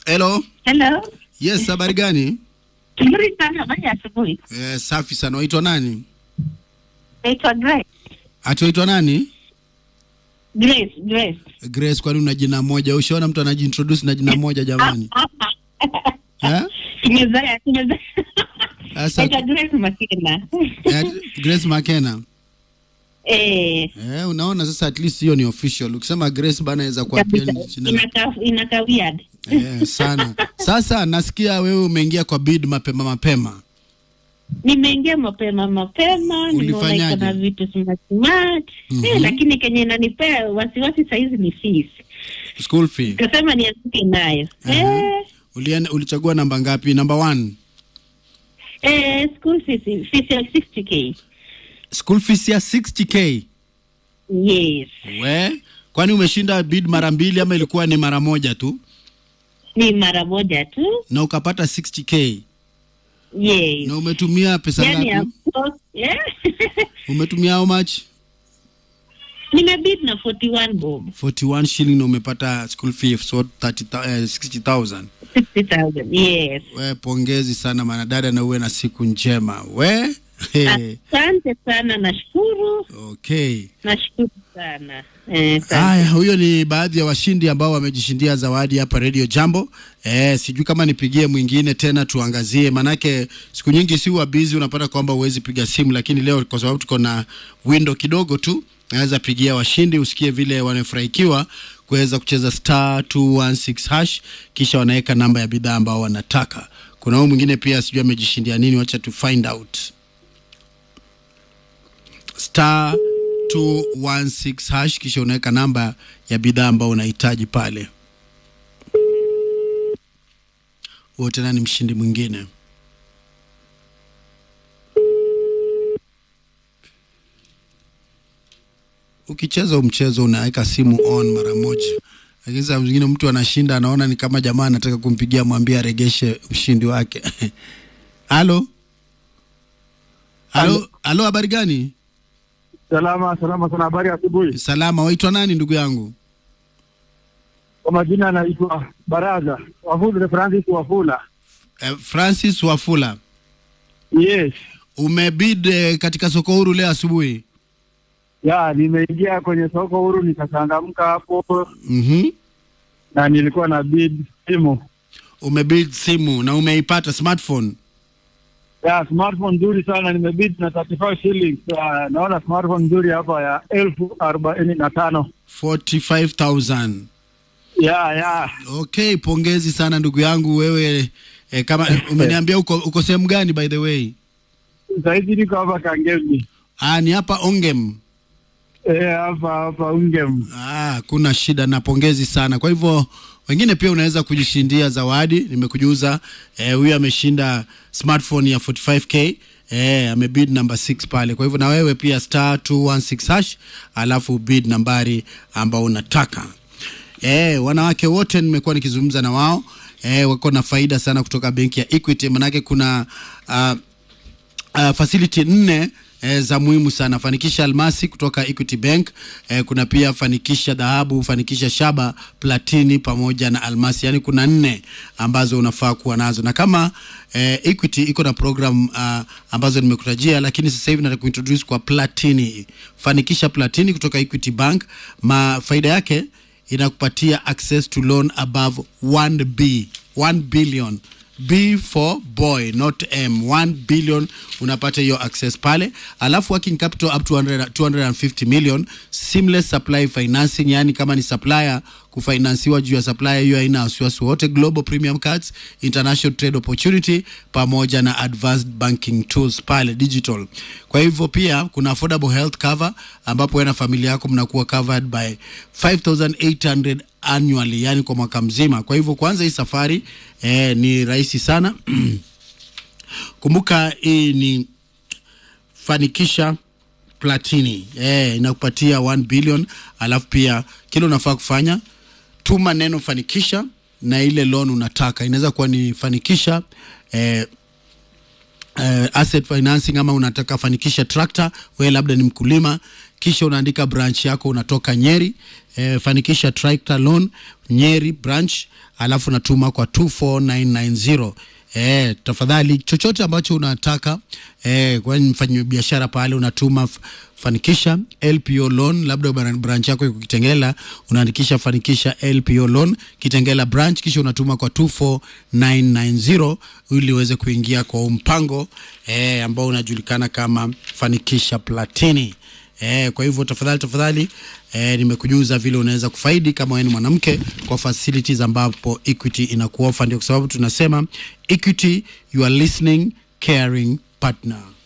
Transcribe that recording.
Hello. Hello. Yes, habari gani? Nzuri sana, habari ya asubuhi. Eh, safi sana. Waitwa nani? Naitwa Grace. Ati waitwa nani? Grace, Grace. Grace, kwani una jina moja? Ushaona mtu anajiintroduce na jina moja jamani? Eh? Tumezoea, tumezoea. Sasa Naitwa Grace Makena. eh, Grace Makena. Eh, Eh, unaona sasa at least hiyo ni official. Ukisema Grace bana inaweza kuwa pia kabisa. ni jina. Inakaa inakaa weird. Eh, sana. Sasa nasikia wewe umeingia kwa bid mapema mapema. Nimeingia mapema mapema, nimeona Ulifanyaje? iko na vitu smart smart. Mhm. Eh, lakini kenye inanipea wasiwasi saizi ni fees. School fee. Kasema nianzike nayo. Aha. Eh, Ulienda, ulichagua namba ngapi? Number one. eh, school fees, fees ya 60k. School fees ya 60k. Yes. We, kwani umeshinda bid mara mbili ama ilikuwa ni mara moja tu Ni mara moja tu. na ukapata 60k Yes. na umetumia pesa Yani, ngapi? of course, yeah. Umetumia how much? nimebid na 41 bob 41 shilling na umepata school fee so 30, eh, 60,000. 60000 yes We, pongezi sana manadada na uwe na siku njema. We, hey, asante sana nashukuru okay. nashukuru sana eh, asante. Haya, huyo ni baadhi ya washindi ambao wamejishindia zawadi hapa Radio Jambo. Eh, sijui kama nipigie mwingine tena tuangazie, manake siku nyingi si wa busy, unapata kwamba huwezi piga simu, lakini leo kwa sababu tuko na window kidogo tu, naweza pigia washindi usikie vile wanafurahikiwa kuweza kucheza star 216 hash, kisha wanaweka namba ya bidhaa ambao wanataka. Kuna huyu mwingine pia sijui amejishindia nini, wacha tu find out star 216 hash kisha unaweka namba ya bidhaa ambao unahitaji pale. Huo tena ni mshindi mwingine. Ukicheza huu mchezo unaweka simu on mara moja, lakini saa zingine mtu anashinda, anaona ni kama jamaa anataka kumpigia, mwambie aregeshe ushindi wake. Halo, halo, halo, habari gani? Salama salama sana, habari ya asubuhi. Salama, waitwa nani ndugu yangu? Kwa majina anaitwa Baraza Wafula, Francis Wafula. Eh, Francis Wafula, Yes, umebid eh, katika soko huru leo asubuhi. ya nimeingia kwenye soko huru nikachangamka hapo, Mhm. na nilikuwa na bid simu Umebid simu na umeipata smartphone. ya smartphone nzuri sana, nimebid na 35 shillings. Ya, naona smartphone nzuri hapa ya elfu arobaini na tano 45000. ya ya Okay, pongezi sana ndugu yangu wewe eh, kama umeniambia uko, uko sehemu gani by the way? sahizi niko hapa Kangemi Ah, ni hapa Ongem. eh, hapa hapa Ungem. Ah, kuna shida na pongezi sana. Kwa hivyo wengine pia unaweza kujishindia zawadi. Nimekujuza eh, huyu ameshinda smartphone ya 45k eh, amebid number 6 pale. Kwa hivyo na wewe pia star 216 hash, alafu bid nambari ambao unataka. Eh, wanawake wote nimekuwa nikizungumza na wao eh, wako na faida sana kutoka benki ya Equity, manake kuna uh, uh, facility nne eh, za muhimu sana fanikisha almasi kutoka equity bank eh, kuna pia fanikisha dhahabu fanikisha shaba platini pamoja na almasi yaani kuna nne ambazo unafaa kuwa nazo na kama eh, equity iko na program uh, ambazo nimekutajia lakini sasa hivi nataka kuintroduce kwa platini fanikisha platini kutoka equity bank ma faida yake inakupatia access to loan above 1b 1 billion B for boy not M 1 billion unapata hiyo access pale, alafu working capital up to 100, 250 million seamless supply financing, yani kama ni supplier kufinansiwa juu ya supplier hiyo haina wasiwasi wote, global premium cards, international trade opportunity pamoja na advanced banking tools pale digital. Kwa hivyo pia kuna affordable health cover ambapo wewe na familia yako mnakuwa covered by 5800 annually, yani kwa mwaka mzima. Kwa hivyo kwanza hii safari eh, ni rahisi sana kumbuka hii ni fanikisha platini eh, inakupatia 1 billion alafu pia kile unafaa kufanya tuma neno fanikisha na ile loan unataka inaweza kuwa ni fanikisha eh, uh, asset financing ama unataka fanikisha tractor wewe labda ni mkulima kisha unaandika branch yako unatoka Nyeri eh, fanikisha tractor loan Nyeri branch alafu unatuma kwa 24990 Eh, tafadhali chochote ambacho unataka eh, kwani mfanya biashara pale unatuma f- fanikisha LPO loan, labda bran- branch yako iko Kitengela, unaandikisha fanikisha LPO loan Kitengela branch, kisha unatuma kwa 24990 ili uweze kuingia kwa huu mpango eh, ambao unajulikana kama fanikisha platini. Eh, kwa hivyo tafadhali tafadhali eh, nimekujuza vile unaweza kufaidi kama wewe ni mwanamke kwa facilities ambapo Equity inakuofa. Ndio kwa sababu tunasema Equity, you are listening caring partner.